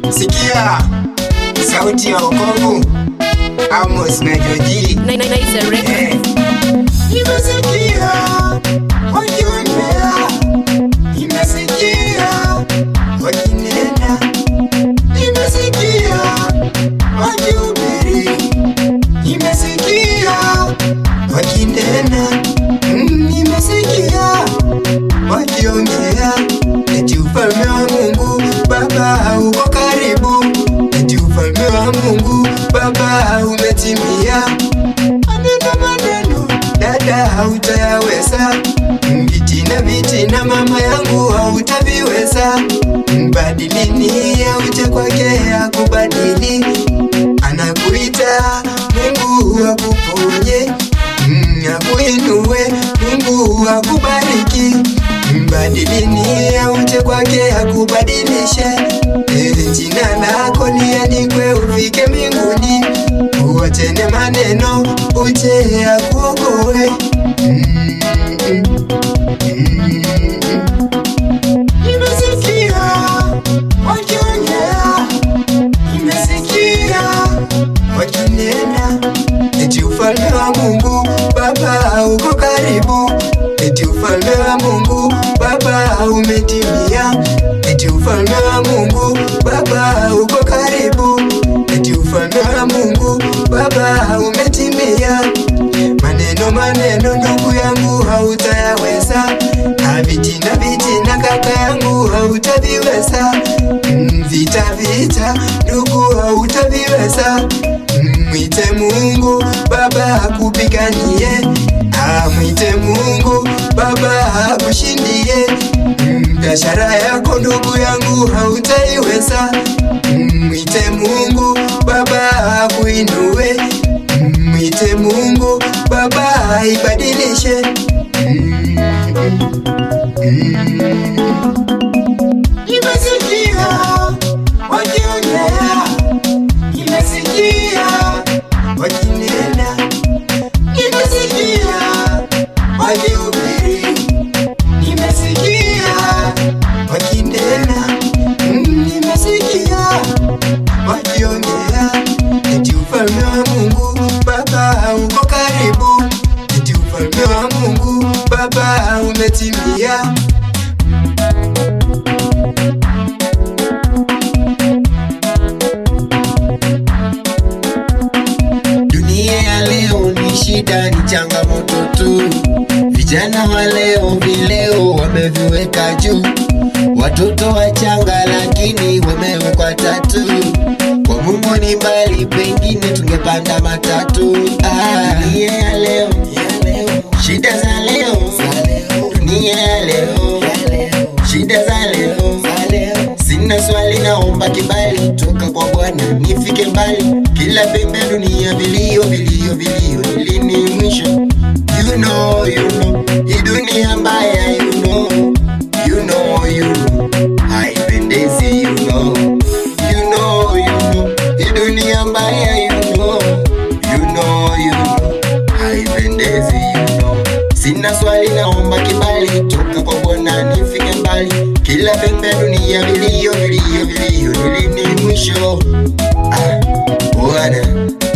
Sikia sauti ya wokovu, Amos na Joji. Nice record. Eh. Nimesikia wakiongea, nimesikia wakinena, nimesikia wakihubiri, nimesikia wakinena, Mm, nimesikia wakiongea eti ufalme wa Mungu Baba uko karibu, eti ufalme wa Mungu Baba umetimia. Maneno maneno dada hautayaweza, vitina vitina mama yangu hautaviweza. Mbadilini auje kwake akubadili, anakuita Mungu akuponye, Mm, akuinue Mungu akubariki. Mbadilini auje kwake akubadilishe, Eh, jina lako liandikwe ufike mbinguni, uwatene maneno uje akuokoe. Mm, mm, mm. Nimesikia wakiongea, nimesikia wakinena, eti ufalme wa Mungu Baba uko karibu, eti ufalme wa Mungu Baba umetimia, eti ufalme wa Mungu Baba uko karibu, eti ufalme wa Mungu Baba umetimia. Maneno maneno ndugu yangu hautayaweza, na vitina vitina kaka yangu hautaviweza, Mm, vita vita ndugu hautaviweza. Mm, Mwite Mungu Baba akupiganie, Ah, mwite Mungu Baba akushindie. Mm, Biashara yako ndugu yangu hautaiweza, Mm, mwite Mungu Baba akuinue, Mm, mwite Mungu Baba aibadilishe. Mm, mm. Nimesikia wakiongea, nimesikia wakinena, nimesikia wakihubiri, nimesikia wakinena, Mm, nimesikia wakiongea, eti ufalme wa Mungu Baba uko karibu, eti ufalme wa Mungu Baba umetimia. Dunia ya leo ni shida, ni changamoto tu. Vijana wa leo vileo wameviweka juu, watoto wachanga lakini wamewekwa tatu. Kwa Mungu ni mbali, pengine tungepanda matatu. Ah, dunia ya leo, shida za leo, dunia ya leo, shida za leo. Sina swali, naomba kibali toka kwa Bwana nifike mbali. Kila pembe ya dunia vilio, vilio, vilio, ni lini mwisho? You know, you know, hii dunia mbaya, you know, you know, you know, haipendezi, you know, you know, you know, hii dunia mbaya, you know, you know, you know, haipendezi, you know. Sina swali, naomba kibali toka kwa Bwana nifike mbali. Kila pembe ya dunia vilio, vilio, vilio, ni lini mwisho? Ah, Bwana